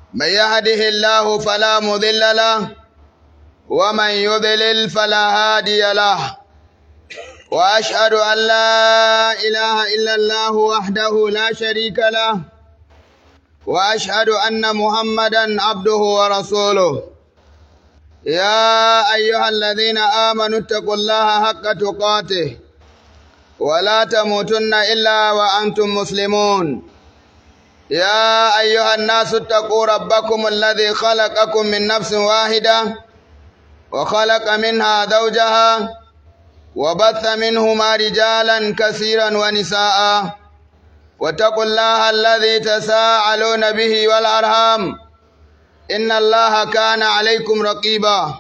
من يهده الله فلا مضل له ومن يضلل فلا هادي له وأشهد أن لا إله إلا الله وحده لا شريك له وأشهد أن محمدا عبده ورسوله يا أيها الذين آمنوا اتقوا الله حق تقاته ولا تموتن إلا وأنتم مسلمون يا أيها الناس اتقوا ربكم الذي خلقكم من نفس واحدة وخلق منها زوجها وبث منهما رجالا كثيرا ونساء واتقوا الله الذي تساءلون به والأرham إن الله كان عليكم رقيبا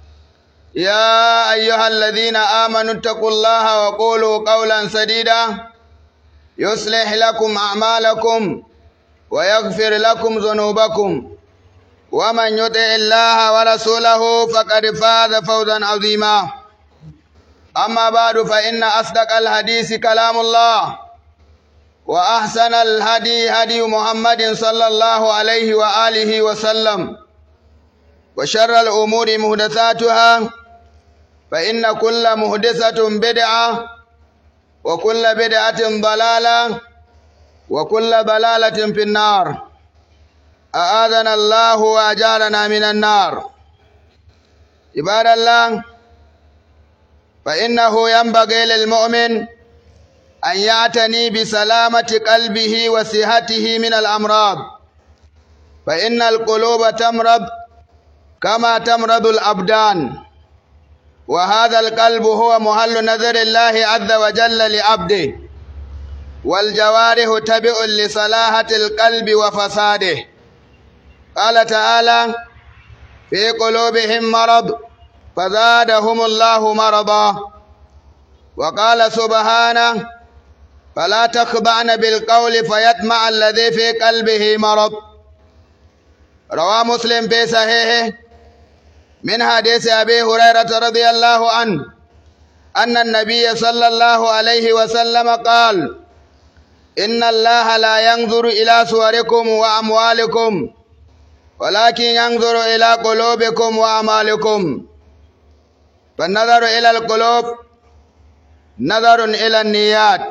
يا أيها الذين آمنوا اتقوا الله وقولوا قولا سديدا يصلح لكم أعمالكم ويغفر لكم ذنوبكم ومن يطع الله ورسوله فقد فاز فوزا عظيما أما بعد فإن أصدق الحديث كلام الله وأحسن الهدي هدي محمد صلى الله عليه وآله وسلم وشر الأمور مهدثاتها فإن كل مهدثة بدعة وكل بدعة ضلالة وكل ضلالة في النار أعاذنا الله وأجارنا من النار عباد الله فإنه ينبغي للمؤمن أن يعتني بسلامة قلبه وصحته من الأمراض فإن القلوب تمرض كما تمرض الأبدان وهذا القلب هو محل نظر الله عز وجل لعبده والجوارح تبع لصلاحة القلب وفساده قال تعالى في قلوبهم مرض فزادهم الله مرضا وقال سبحانه فلا تخضعن بالقول فيطمع الذي في قلبه مرض روى مسلم في صحيحه من حديث أبي هريرة رضي الله عنه أن النبي صلى الله عليه وسلم قال إن الله لا ينظر إلى صوركم وأموالكم ولكن ينظر إلى قلوبكم وأعمالكم فالنظر إلى القلوب نظر إلى النيات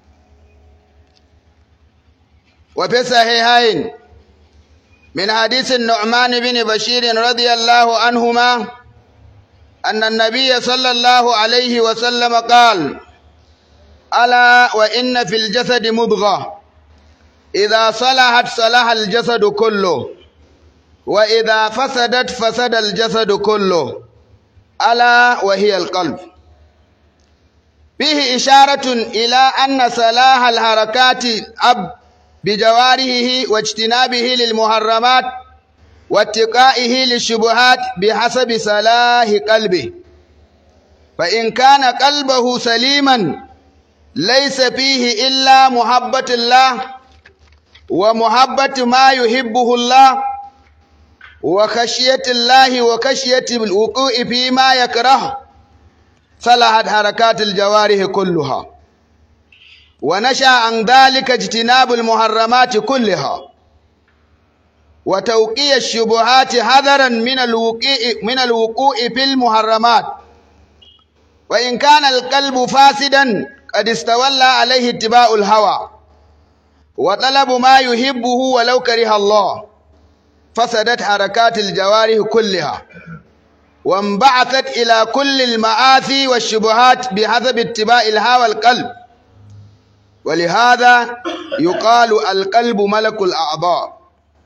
وفي الصحيحين من حديث النعمان بن بشير رضي الله عنهما أن النبي صلى الله عليه وسلم قال ألا وإن في الجسد مضغة إذا صلحت صلح الجسد كله وإذا فسدت فسد الجسد كله ألا وهي القلب فيه إشارة إلى أن صلاح الحركات أب بجوارحه واجتنابه للمحرمات واتقائه للشبهات بحسب صلاح قلبه فإن كان قلبه سليما ليس فيه إلا محبة الله ومحبة ما يحبه الله وخشية الله وخشية الوقوع فيما يكره صلحت حركات الجوارح كلها ونشأ عن ذلك اجتناب المحرمات كلها وتوقي الشبهات حذرا من الوقوع من الوقوع في المحرمات وإن كان القلب فاسدا قد استولى عليه اتباع الهوى وطلب ما يحبه ولو كره الله فسدت حركات الجوارح كلها وانبعثت إلى كل المآثي والشبهات بحسب اتباع الهوى القلب ولهذا يقال القلب ملك الأعضاء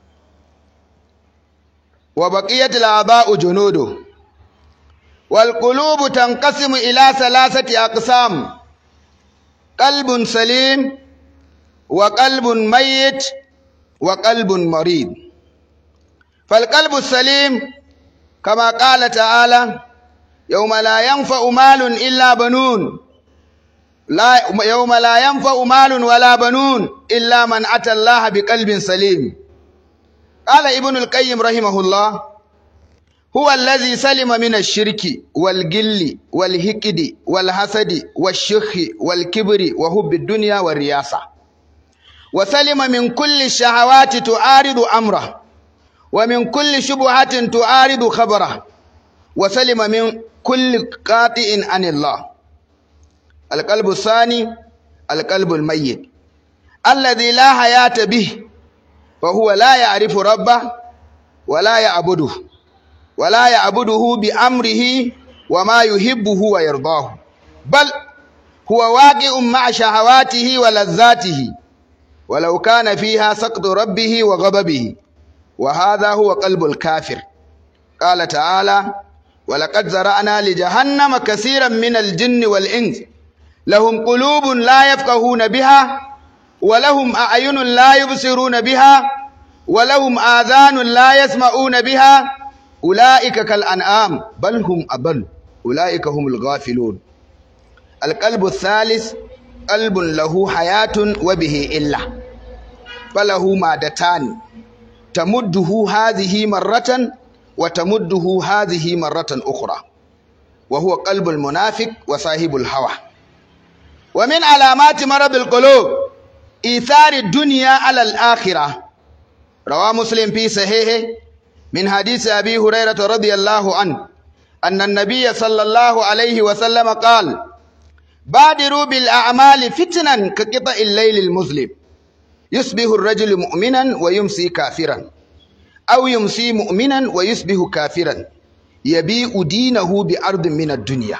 وبقية الأعضاء جنوده والقلوب تنقسم إلى ثلاثة أقسام قلب سليم وقلب ميت وقلب مريض فالقلب السليم كما قال تعالى يوم لا ينفع مال إلا بنون لا يوم لا ينفع مال ولا بنون إلا من أتى الله بقلب سليم قال ابن القيم رحمه الله هو الذي سلم من الشرك والجل والهكد والحسد والشخ والكبر وحب الدنيا والرياسة وسلم من كل الشهوات تعارض أمره ومن كل شبهة تعارض خبره وسلم من كل قاطع عن الله القلب الثاني القلب الميت الذي لا حياة به فهو لا يعرف ربه ولا يعبده ولا يعبده بأمره وما يحبه ويرضاه بل هو واقع مع شهواته ولذاته ولو كان فيها سقط ربه وغضبه وهذا هو قلب الكافر قال تعالى ولقد زرعنا لجهنم كثيرا من الجن والإنس لهم قلوب لا يفقهون بها ولهم أعين لا يبصرون بها ولهم آذان لا يسمعون بها أولئك كالأنعام بل هم أبل أولئك هم الغافلون القلب الثالث قلب له حياة وبه إلا فله مادتان تمده هذه مرة وتمده هذه مرة أخرى وهو قلب المنافق وصاحب الهوى ومن علامات مرض القلوب إيثار الدنيا على الآخرة روى مسلم في صحيحه من حديث أبي هريرة رضي الله عنه أن النبي صلى الله عليه وسلم قال بادروا بالأعمال فتنا كقطع الليل المظلم يصبح الرجل مؤمنا ويمسي كافرا أو يمسي مؤمنا ويصبح كافرا يبيع دينه بأرض من الدنيا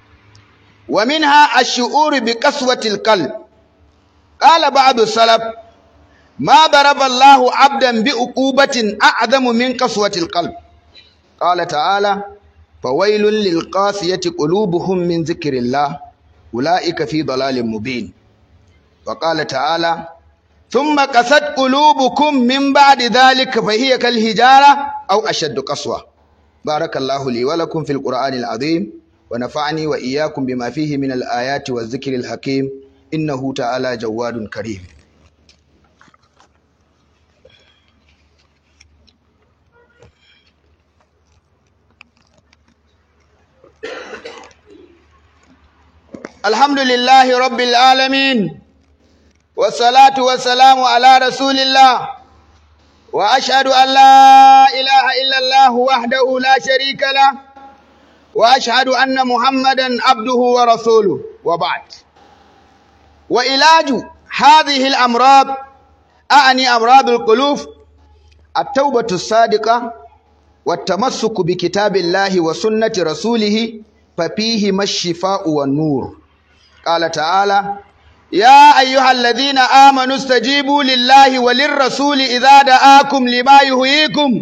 ومنها الشعور بقسوة القلب قال بعض السلف ما ضرب الله عبدا بعقوبة أعظم من قسوة القلب قال تعالى فويل للقاسية قلوبهم من ذكر الله أولئك في ضلال مبين وقال تعالى ثم قست قلوبكم من بعد ذلك فهي كالهجارة أو أشد قسوة بارك الله لي ولكم في القرآن العظيم ونفعني وإياكم بما فيه من الآيات والذكر الحكيم إنه تعالى جواد كريم الحمد لله رب العالمين والصلاة والسلام على رسول الله وأشهد أن لا إله إلا الله وحده لا شريك له وأشهد أن محمدا عبده ورسوله وبعد وعلاج هذه الأمراض أعني أمراض القلوب التوبة الصادقة والتمسك بكتاب الله وسنة رسوله ففيهما الشفاء والنور قال تعالى يا أيها الذين آمنوا استجيبوا لله وللرسول إذا دعاكم لما يهيكم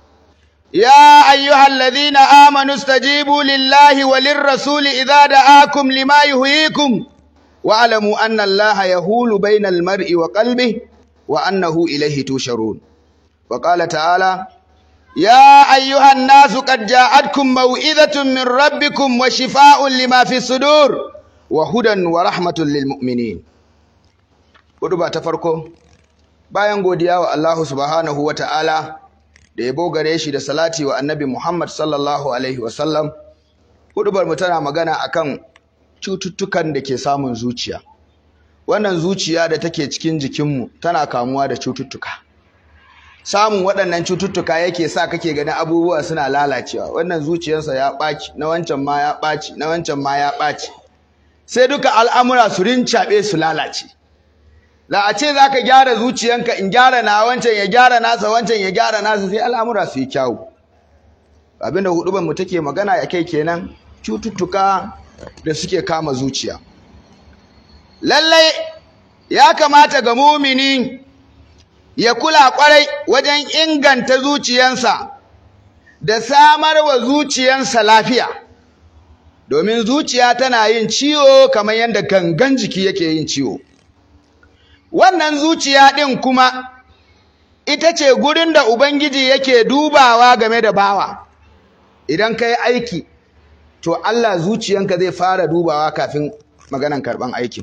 يا أيها الذين آمنوا استجيبوا لله وللرسول إذا دعاكم لما يهيكم واعلموا أن الله يهول بين المرء وقلبه وأنه إليه توشرون وقال تعالى يا أيها الناس قد جاءتكم موئذة من ربكم وشفاء لما في الصدور وهدى ورحمة للمؤمنين Huduba ta farko bayan godiya wa Allah subhanahu wa ta'ala da yabo gare shi da salati wa annabi Muhammad sallallahu alaihi wasallam hudubar mu tana magana akan cututtukan da ke samun zuciya wannan zuciya da take cikin jikinmu tana kamuwa da cututtuka samun waɗannan cututtuka yake sa kake ganin abubuwa suna lalacewa wannan zuciyarsa ya ɓaci na wancan ma ya ɓaci na wancan ma ya ɓaci sai duka al'amura su rincaɓe su lalace la a ce za ka gyara zuciyanka in gyara na wancan ya gyara nasa wancan ya gyara nasa sai al'amura su yi kyawu abinda hudubar mu take magana ya kai kenan cututtuka da suke kama zuciya lallai ya kamata ga mumini ya kula kwarai wajen inganta zuciyansa da samar wa zuciyansa lafiya domin zuciya tana yin ciwo kamar yadda gangan jiki yake yin ciwo wannan zuciya ɗin kuma ita ce gurin da ubangiji yake dubawa game da bawa idan ka yi aiki to Allah zuciyanka zai fara dubawa kafin maganan karɓan aikin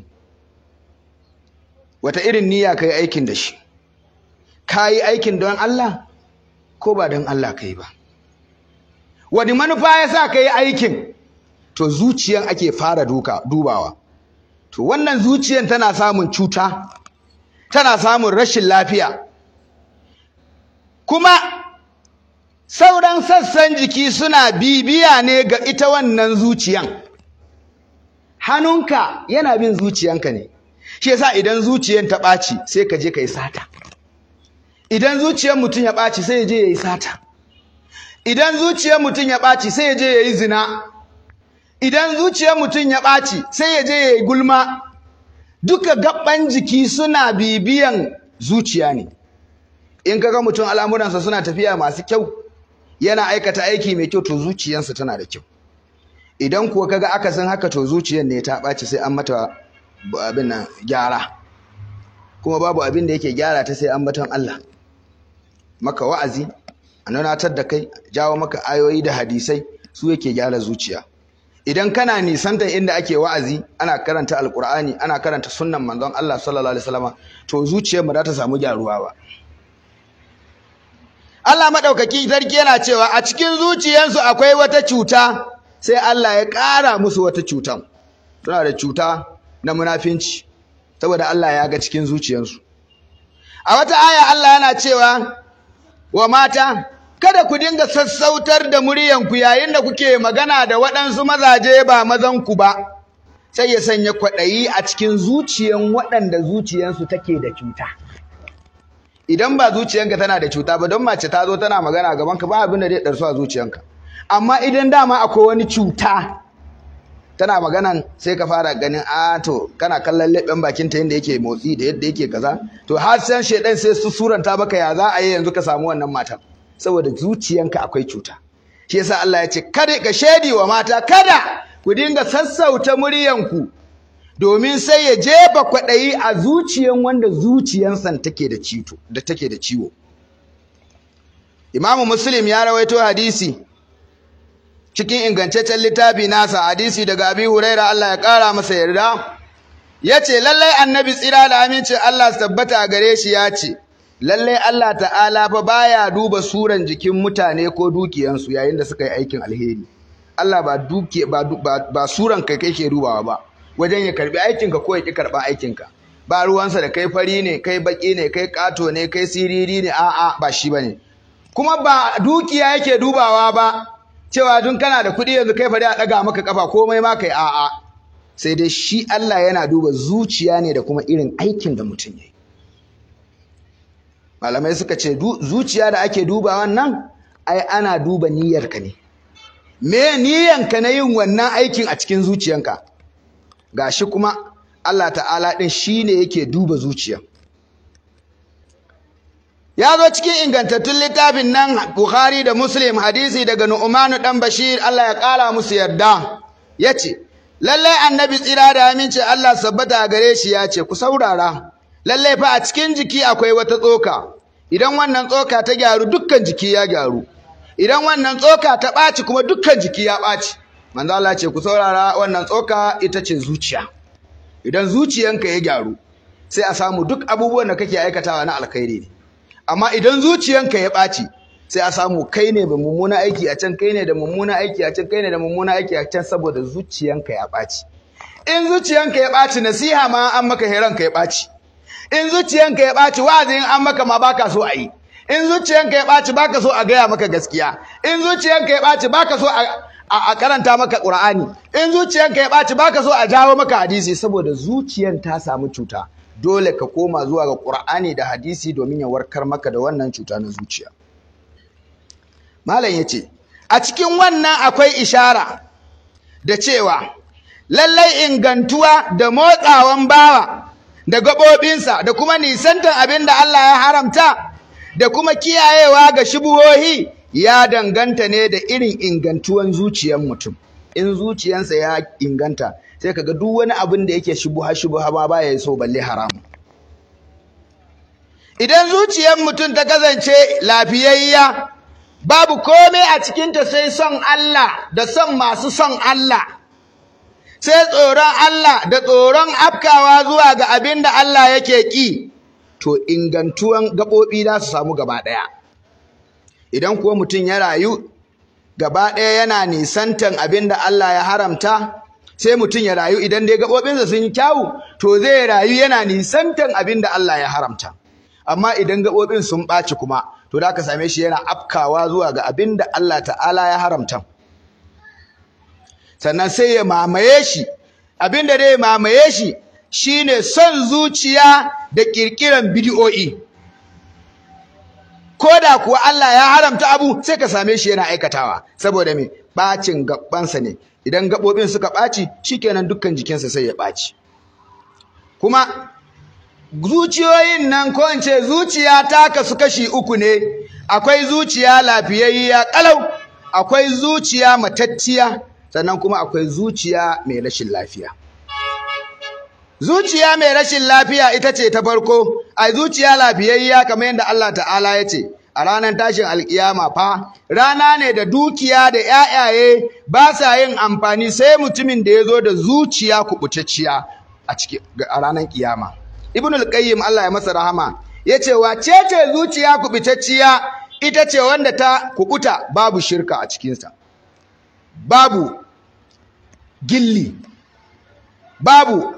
wata irin niyya ka yi aikin da shi ka yi aikin don Allah ko ba don Allah ka yi ba wani manufa ya sa ka yi aikin to zuciyan ake fara duka dubawa to wannan zuciyan tana samun cuta tana samun rashin lafiya kuma sauran sassan jiki suna bibiya ne ga ita wannan zuciyan hannunka yana bin zuciyanka ne shi yasa idan zuciyan ta ɓaci sai ka je ka yi sata idan zuciyar mutum ya ɓaci sai ya je ya yi sata idan zuciyar mutum ya ɓaci sai ya je ya yi zina idan zuciyar mutum ya ɓaci sai ya je ya yi gulma duka gaban jiki suna bibiyan zuciya ne in kaga mutum al'amuransa suna tafiya masu kyau yana aikata aiki mai kyau to zuciyarsa tana da kyau idan kuwa kaga akasin haka to zuciyar ne ta ɓaci sai an mata abin nan gyara kuma babu abin da yake gyara ta sai an batan Allah maka wa'azi a nunatar da kai jawo maka ayoyi da hadisai su yake gyara zuciya idan kana nisantar inda ake wa'azi ana karanta alkur'ani ana karanta sunnan manzon Allah sallallahu alaihi wasallam to zuciyar mu za ta samu gyaruwa ba Allah madaukaki sarki yana cewa a cikin zuciyarsu akwai wata cuta sai Allah ya ƙara musu wata cutan suna da cuta na munafinci saboda Allah ya ga cikin zuciyarsu a wata aya Allah yana cewa wa mata kada ku dinga sassautar da muryanku yayin da kuke magana da waɗansu mazaje ba mazanku ba sai ya sanya kwaɗayi a cikin zuciyan waɗanda zuciyansu take da cuta idan ba zuciyanka tana da cuta ba don mace ta zo tana magana gaban ka ba abin da zai ɗarsu a zuciyanka amma idan dama akwai wani cuta tana maganan sai ka fara ganin a to kana kallon leɓen bakin ta yadda yake motsi da yadda yake kaza to har san shedan sai su suranta baka ya za a yi yanzu ka samu wannan matan saboda zuciyanka akwai cuta shi yasa Allah ya ce kada ka shedi wa mata kada ku dinga sassauta muryanku domin sai ya jefa kwaɗayi a zuciyan wanda zuciyansa take da cito da take da ciwo Imamu Muslim ya rawaito hadisi cikin ingantaccen littafi nasa hadisi daga Abi Huraira Allah ya ƙara masa yarda yace lallai annabi tsira da aminci Allah su tabbata gare shi ya ce lallai Allah ta'ala fa baya duba suran jikin mutane ko dukiyansu yayin da suka yi aikin alheri Allah ba duke ba ba suran kai kai ke dubawa ba wajen ya karbi aikinka ko ya ki karban aikinka ba ruwansa da kai fari ne kai baki ne kai kato ne kai siriri ne a'a ba shi bane kuma ba dukiya yake dubawa ba cewa dun kana da kuɗi yanzu kai fari a ɗaga maka kafa komai ma kai a'a sai dai shi Allah yana duba zuciya ne da kuma irin aikin da mutum ya yi malamai suka ce zuciya da ake dubawa nan ai ana duba niyyarka ne me niyyanka na yin wannan aikin a cikin zuciyanka gashi kuma Allah ta'ala ɗin shi ne yake duba zuciya ya zo cikin ingantattun littafin nan Bukhari da Muslim hadisi daga Nu'manu dan Bashir Allah ya ƙara musu yarda yace lallai annabi tsira da aminci Allah sabbata gare shi ya ce ku saurara lallai fa a cikin jiki akwai wata tsoka idan wannan tsoka ta gyaru dukkan jiki ya gyaru idan wannan tsoka ta ɓaci kuma dukkan jiki ya ɓaci manzo Allah ce ku saurara wannan tsoka ita ce zuciya idan zuciyanka ya gyaru sai a samu duk abubuwan da kake aikatawa na alkhairi ne amma idan zuciyanka ya ɓaci sai a samu kai ne da mummuna aiki a can kai ne da mummuna aiki a can kai ne da mummuna aiki a can saboda zuciyanka ya ɓaci in zuciyanka ya ɓaci nasiha ma an maka heranka ya ɓaci in zuciyanka ya ɓaci wa'azin an maka ma baka so a yi in zuciyanka ya ɓaci baka so a gaya maka gaskiya in zuciyanka ya ɓaci baka so a karanta maka ƙur'ani in zuciyanka ya ɓaci baka so a jawo maka hadisi saboda zuciyan ta samu cuta dole ka koma zuwa ga ƙur'ani da hadisi domin ya warkar maka da wannan cuta na zuciya malam ya ce a cikin wannan akwai ishara da cewa lallai ingantuwa da motsawan bawa da gaɓoɓinsa da kuma nisantar abin da Allah ya haramta da kuma kiyayewa ga shubuhohi ya danganta ne da irin ingantuwan zuciyar mutum in zuciyansa ya inganta sai kaga duk wani abin da yake shubuha shubuha ma baya so balle haramu idan zuciyar mutum ta kasance lafiyayya babu komai a cikinta sai son Allah da son masu son Allah sai tsoron Allah da tsoron afkawa zuwa ga abin da Allah yake ƙi to ingantuwan gaɓoɓi za su samu gaba ɗaya idan kuwa mutum ya rayu gaba ɗaya yana nisantan abin da Allah ya haramta sai mutum ya rayu idan dai gaɓoɓinsa sun yi kyawu to zai rayu yana nisantan abin da Allah ya haramta amma idan gaɓoɓin sun ɓaci kuma to da ka same shi yana afkawa zuwa ga abin da Allah ta'ala ya haramta sannan sai ya mamaye shi abin da dai mamaye shi shine son zuciya da kirkiran bidiyo'i ko da kuwa Allah ya haramta abu sai ka same shi yana aikatawa saboda me bacin gabansa ne idan gabobin suka baci shikenan dukkan jikinsa sai ya baci kuma zuciyoyin nan ko in ce zuciya ta kasu kashi uku ne akwai zuciya lafiyayya kalau akwai zuciya matacciya sannan kuma akwai zuciya mai rashin lafiya zuciya mai rashin lafiya ita ce ta farko a zuciya lafiyayya kamar yadda Allah ta'ala ya ce a ranar tashin alkiyama fa rana ne da dukiya da ƴaƴaye ba sa yin amfani sai mutumin da ya zo da zuciya kubutacciya a cikin a ranar kiyama ibnul qayyim Allah ya masa rahama yace wace ce zuciya kubutacciya ita ce wanda ta kubuta babu shirka a cikinsa babu gilli babu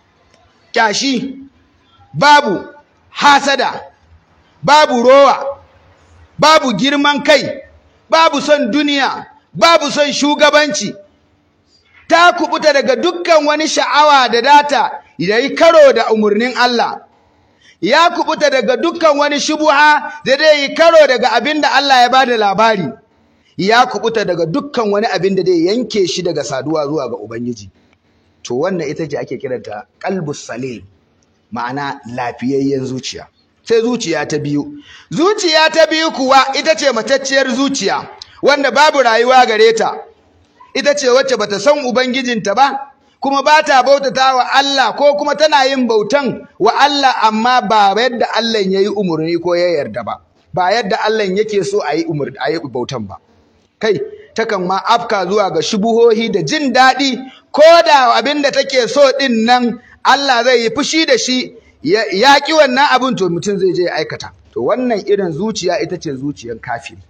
kyashi babu hasada babu rowa babu girman kai babu son duniya babu son shugabanci ta kubuta daga dukkan wani sha'awa da data da yi karo da umarnin Allah ya kubuta daga dukkan wani shubuha da dai yi karo daga abin da Allah ya bada labari ya kubuta daga dukkan wani abin da dai yanke shi daga saduwa zuwa ga Ubangiji to wannan ita ce ake kiranta qalbus salim ma'ana lafiyayyen zuciya sai zuciya ta biyu zuciya ta biyu kuwa ita ce matacciyar zuciya wanda babu rayuwa gare ta ita ce wacce bata san ubangijinta ba kuma ba ta bautata wa Allah ko kuma tana yin bautan wa Allah amma ba yadda Allah ya yi umarni ko ya yarda ba ba yadda Allah yake so a yi bautan ba kai takan ma afka zuwa ga shubuhohi da jin daɗi ko da abin da take so ɗin nan Allah zai yi fushi da shi ya ƙi wannan abin to mutum zai je ya aikata to wannan irin zuciya ita ce zuciyar kafiri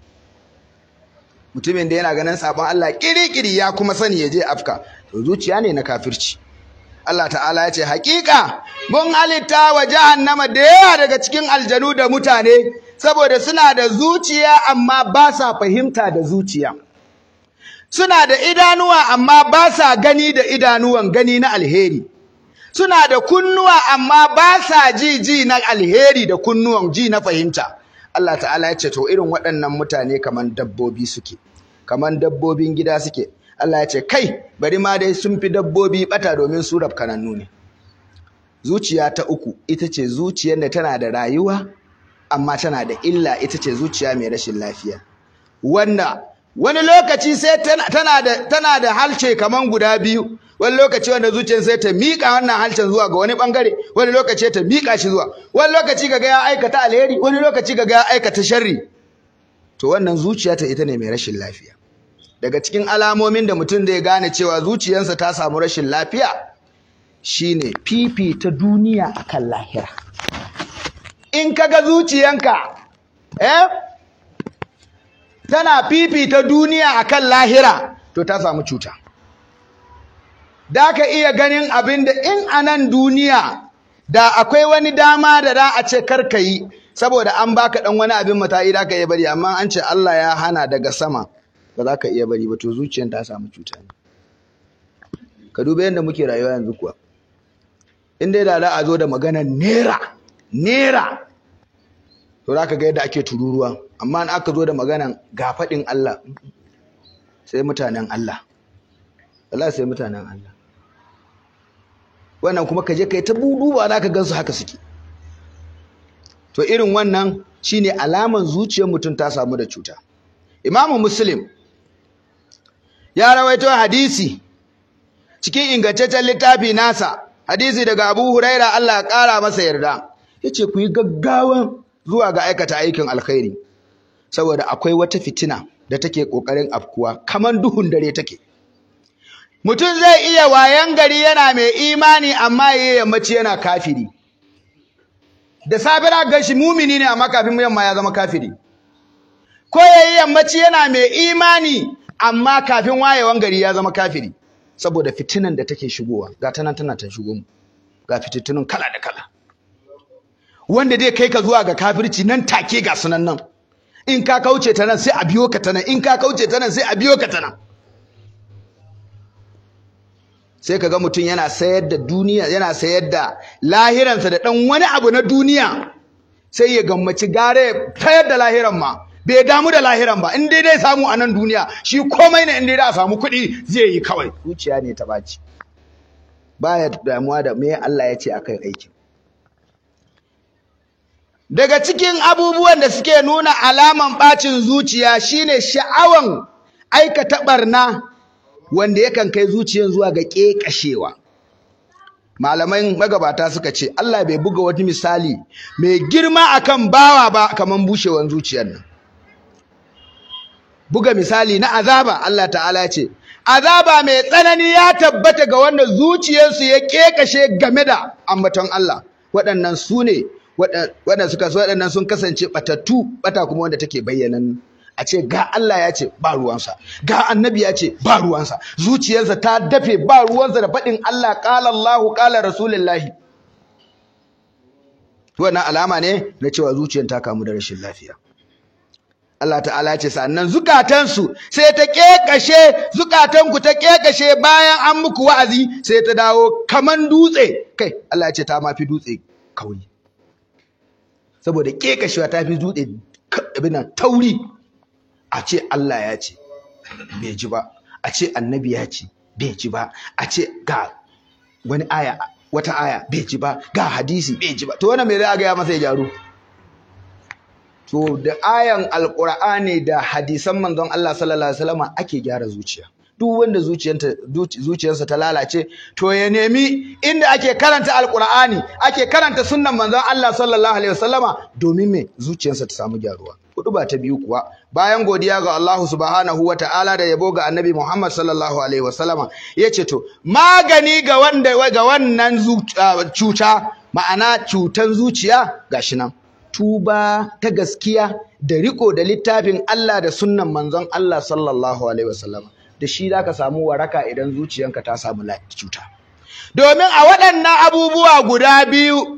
mutumin da yana ganin sabon Allah kirikiri ya kuma sani ya je afka to zuciya ne na kafirci Allah ta'ala ya ce haƙiƙa mun halitta wa jahannama da yawa daga cikin aljanu da mutane saboda suna da zuciya amma ba sa fahimta da zuciya suna da idanuwa amma ba sa gani da idanuwan gani na alheri suna da kunnuwa amma ba sa ji ji na alheri da kunnuwan ji na fahimta Allah ta'ala ya ce to irin waɗannan mutane kaman dabbobi suke kaman dabbobin gida suke Allah ya ce kai bari ma dai sun fi dabbobi bata domin su kanannu ne zuciya ta uku ita ce zuciyar da tana da rayuwa amma tana da illa ita ce zuciya mai rashin lafiya wanda wani lokaci sai tana da tana da halce kaman guda biyu wani lokaci wanda zuciyar sai ta miƙa wannan halcen zuwa ga wani bangare wani lokaci ta miƙa shi zuwa wani lokaci kaga ya aikata alheri wani lokaci kaga ya aikata sharri to wannan zuciya ta ita ne mai rashin lafiya daga cikin alamomin da mutum zai gane cewa zuciyarsa ta samu rashin lafiya shine fifita duniya akan lahira in kaga zuciyanka eh tana fifita duniya akan lahira to ta samu cuta da ka iya ganin abin da in a nan duniya da akwai wani dama da za a ce karka yi saboda an baka dan wani abin mata'i da ka iya bari amma an ce Allah ya hana daga sama ba za ka iya bari ba to zuciyar ta samu cuta ne ka duba yadda muke rayuwa yanzu kuwa in dai da za a zo da maganar nera nera to za ka ga yadda ake tururuwa amma in aka zo da maganar gafaɗin Allah sai mutanen Allah Allah sai mutanen Allah wannan kuma ka je kai ta buduwa za ka gansu haka suke to irin wannan shine alaman zuciyar mutum ta samu da cuta imamu muslim ya rawaito hadisi cikin ingantaccen littafi nasa hadisi daga abu huraira Allah ya kara masa yarda yace ku yi gaggawan zuwa ga aikata aikin alkhairi saboda akwai wata fitina da take kokarin afkuwa kaman duhun dare take mutum zai iya wayan gari yana mai imani amma yayi yammaci yana kafiri da safe da gashi mumini ne amma kafin yamma ya zama kafiri ko yayi yammaci yana mai imani amma kafin wayewan gari ya zama kafiri saboda fitinan da take shigowa ga ta nan tana ta shigo mu ga fitinun kala da kala wanda dai kai ka zuwa ga kafirci nan take ga sunan nan in ka kauce ta nan sai a biyo ka ta nan in ka kauce ta nan sai a biyo ka ta nan sai ka ga mutum yana sayar da duniya yana sayar da lahiransa da ɗan wani abu na duniya sai ya gammaci gare tayar da lahiran ma bai damu da lahiran ba in dai dai samu a nan duniya shi komai ne in dai da samu kuɗi zai yi kawai zuciya ne ta baci baya damuwa da me Allah ya ce akan aikin daga cikin abubuwan da suke nuna alaman bacin zuciya shine sha'awan aikata barna wanda yakan kai zuciyar zuwa ga ƙeƙashewa malaman magabata suka ce Allah bai buga wani misali mai girma akan bawa ba kaman bushewan zuciyar nan buga misali na azaba Allah ta'ala ce azaba mai tsanani ya tabbata ga wanda zuciyarsu ya ƙeƙashe game da ambaton Allah waɗannan su ne waɗanda suka waɗannan sun kasance batattu bata kuma wanda take bayyanan a ce ga Allah ya ce ba ruwansa ga annabi ya ce ba ruwansa zuciyarsa ta dafe ba ruwansa da faɗin Allah ƙala Allahu ƙala Rasulullahi wannan alama ne na cewa zuciyar ta kamu da rashin lafiya Allah ta'ala ya ce sannan zukatansu sai ta kekashe zukatanku ta kekashe bayan an muku wa'azi sai ta dawo kaman dutse kai Allah ya ce ta mafi dutse kauri saboda kekashewa ta fi dutse abin tauri a ce Allah ya ce bai ji ba a ce annabi ya ce bai ji ba a ce ga wani aya wata aya bai ji ba ga hadisi bai ji ba to wannan me za a gaya masa ya gyaru to da ayan alqur'ani da hadisan manzon Allah sallallahu alaihi wasallam ake gyara zuciya duk wanda zuciyarsa ta lalace to ya nemi inda ake karanta alqur'ani ake karanta sunnan manzon Allah sallallahu alaihi wasallama domin me zuciyarsa ta samu gyaruwa hudu ba ta biyu kuwa bayan godiya ga Allah subhanahu wa ta'ala da yabo ga annabi Muhammad sallallahu alaihi wasallama yace to magani ga wanda ga wannan cuta ma'ana cutan zuciya gashi nan tuba ta gaskiya da riko da littafin Allah da sunnan manzon Allah sallallahu alaihi wasallama da shi zaka samu waraka idan zuciyanka ta samu cuta domin a waɗannan abubuwa guda biyu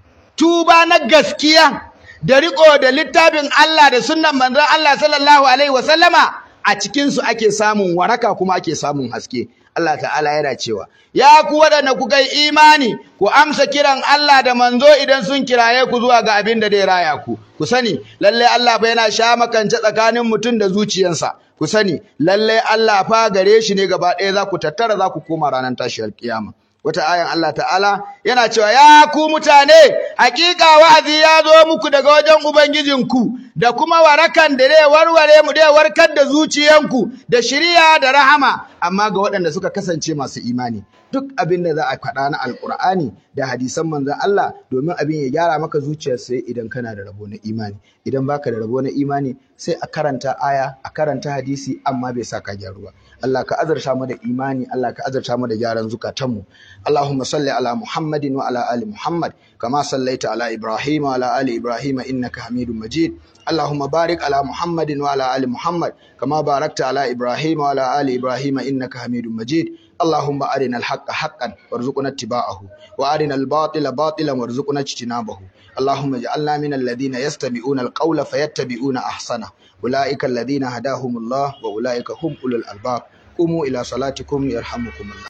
tuba na gaskiya da riko da littafin Allah da sunnan manzon Allah sallallahu alaihi wasallama a cikin su ake samun waraka kuma ake samun haske Allah ta'ala yana cewa ya ku waɗanda ku kai imani ku amsa kiran Allah da manzo idan sun kiraye ku zuwa ga abin da zai raya ku ku sani lalle Allah fa yana sha makance tsakanin mutum da zuciyarsa ku sani lalle Allah fa gare shi ne gaba ɗaya za ku tattara za ku koma ranar tashiyar kiyama wata ayan Allah ta'ala yana cewa ya ku mutane hakika wa'azi ya zo muku daga wajen ubangijinku da kuma warakan da zai warware mu zai warkar da zuciyanku da shiriya da rahama amma ga waɗanda suka kasance masu imani duk abin da za a faɗa na alƙur'ani da hadisan manzon Allah domin abin ya gyara maka zuciyar sai idan kana da rabo na imani idan baka da rabo na imani sai a karanta aya a karanta hadisi amma bai sa ka gyaru ba Allah ka azarta mu da imani Allah ka azarta mu da gyaran zukatanmu Allahumma salli ala Muhammadin wa ala ali Muhammad kama sallaita ala Ibrahim wa ala ali Ibrahim innaka Hamidum Majid اللهم بارك على محمد وعلى آل محمد كما باركت على إبراهيم وعلى آل إبراهيم إنك حميد مجيد اللهم أرنا الحق حقا وارزقنا اتباعه وأرنا الباطل باطلا وارزقنا اجتنابه اللهم اجعلنا من الذين يستمعون القول فيتبعون أحسنه أولئك الذين هداهم الله وأولئك هم أولو الألباب قوموا إلى صلاتكم يرحمكم الله